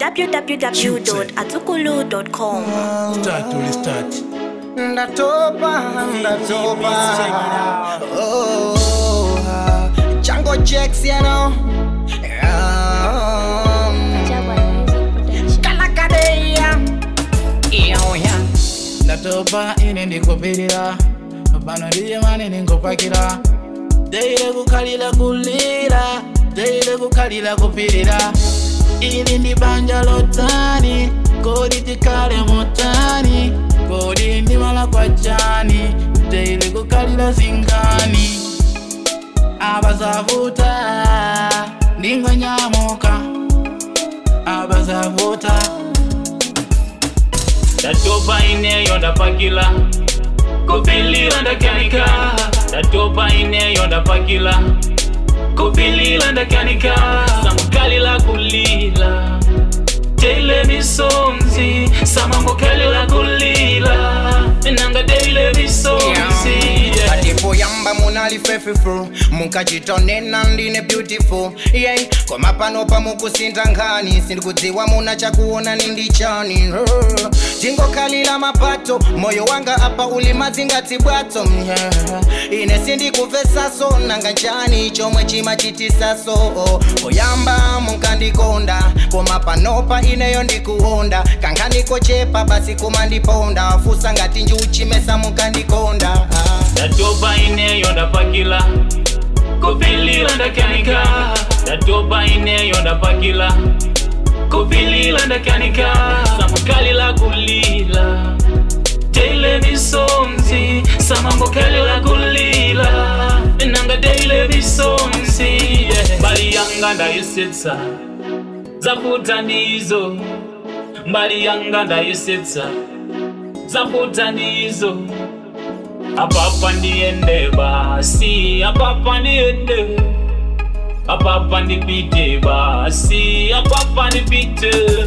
www.azukulu.com. Start to restart. ndatopa ndatopa oh, Django Jacks, you know. Um, Kalakadeya. Iyo, yeah. ndatopa ine ndikupirira pano ndiye mani ndingopakira teile kukhalira kulira teile kukhalira kupirira ili ndi banja lotani kodi tikhale motani kodi ndimala kwa chani teile kukhalira zingani abazavuta ndingonyamuka abazavuta ndatopa ineyo ndapakila kupilila ndakanika ndatopa ineyo ndapakila kupilila ndakanika samukalila kulila teile misonzi samambokalila kulila nanga teile misonzi yeah. patipoyamba munali fefeful munkachitonena ndine beautiful yeah. koma pano pamukusinta nkhani sindikudziwa muna chakuona nindi chani uh. tingokhalira mapato moyo wanga apa uli mazingati bwato yeah. ine sindikuvhesaso nanga nchani chomwe chimachitisaso oh. poyamba munkandikonda koma panopa ineyo ndikuonda kanganiko chepa basi kumandiponda fusa ngati njuchimesa munkandikonda ah. ndatopa ineyo ndapakila kupilila ndakanika ndatopa ineyo ndapakila kupilila ndakanika samukalila kulila teile misonzi samambokalila kulila nanga teile misonzi yeah. mbali yanga ndayisetsa zaputa ndizo mbali yanga ndayisetsa zaputa ndizo apapa ndiende basi apapa ndiende apapa ndipite basi apapa ndipite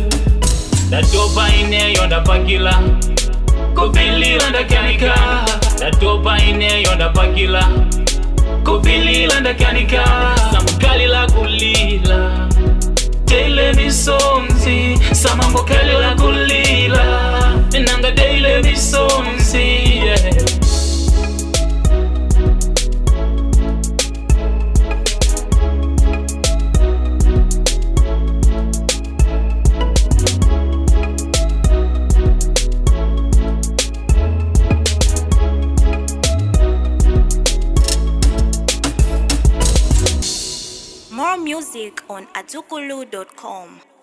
ndatopa ineyo ndapakila kupilila ndakanika ndatopa ineyo ndapakila kupilila ndakanika samukalila kulila teile misonzi samambokalila kulila nanga teile misonzi yeah. More music on azukulu.com.